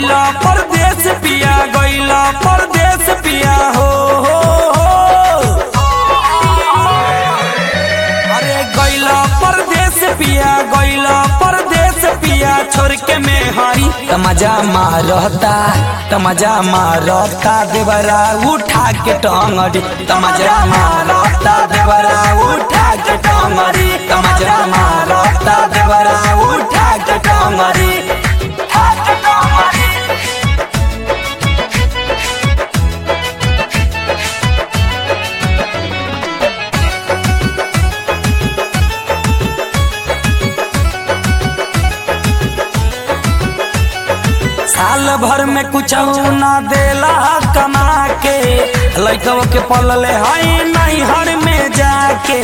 गैला परदेश पिया गैला परदेश पिया हो हो हो अरे गैला परदेश पिया गैला परदेश पिया छोड़ के में हरी तमजा मारता तमजा मारता देवरा उठा के टंगड़ी तमजा मारता देवरा उठा के टंगड़ी तमजा मारता देवरा उठा के टंगड़ी उठा के टंगड़ी साल भर में कुछ ना देला कमा के लड़कवा के पलले हई नहीं हर में जाके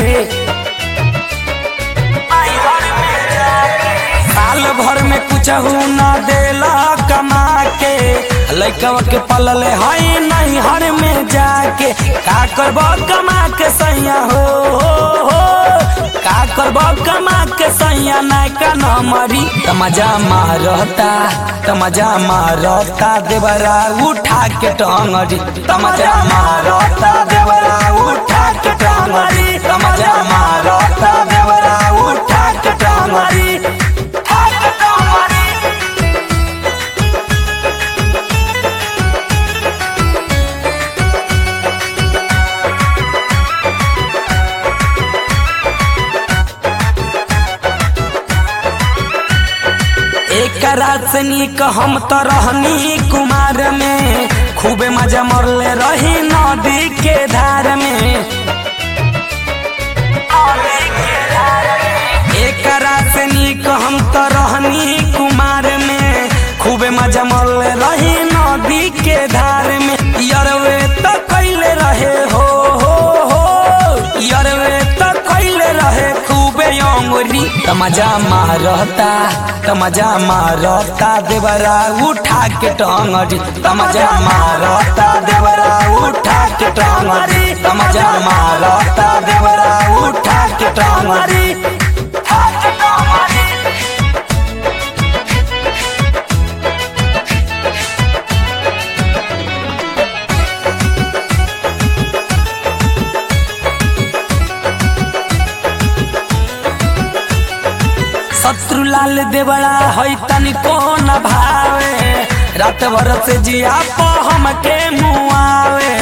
नैहर में जाके। साल भर में कुछ ना देला कमा के लड़कवा के पलले हई नहीं हर में जाके का करब कमा के सैया हो, हो, हो। का करब कमा के सैया नायका न मरी तमजा मारता तमजा मारता देवरा उठा के टंगड़ी तमजा मारता देवरा उठा के टंगड़ी तमजा मारता देवरा उठा के टंगड़ी उठा के टंगड़ी एक रात से नीक हम तो रहनी कुमार में खूबे मजा मरले रही नदी के धार में एक रात से नीक हम तो रहनी कुमार में खूबे मजा मरले रही नदी के धार में यरवे तो कैले रहे हो हो हो यरवे तो कैले रहे खूबे अंगुरी तमजा मारता तमजा मारता देवरा उठा के टंगड़ी तमजा मारता देवरा उठा के टंगड़ी तमजा मारता देवरा उठा के टंगड़ी उठा के टंगड़ी शत्रु लाल देवड़ा है तनिको न भावे रात भर से जिया पो हमके मुआवे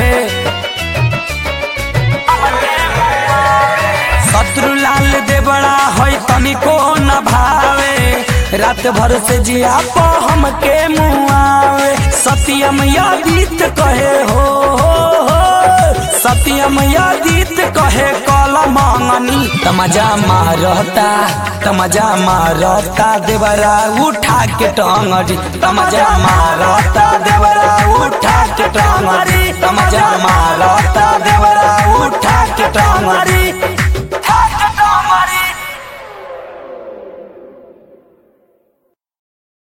शत्रु लाल देवड़ा है तनिको न भावे रात भर से जिया पो हमके मुआवे सत्यम यादित कहे हो, हो, हो सत्यम यादित कहे कल मंगनी तमजा मारता तमजा मारता देवरा उठा के टंगड़ी तमजा मारता देवरा उठा के टंगड़ी तमजा मारता देवरा उठा के टंगड़ी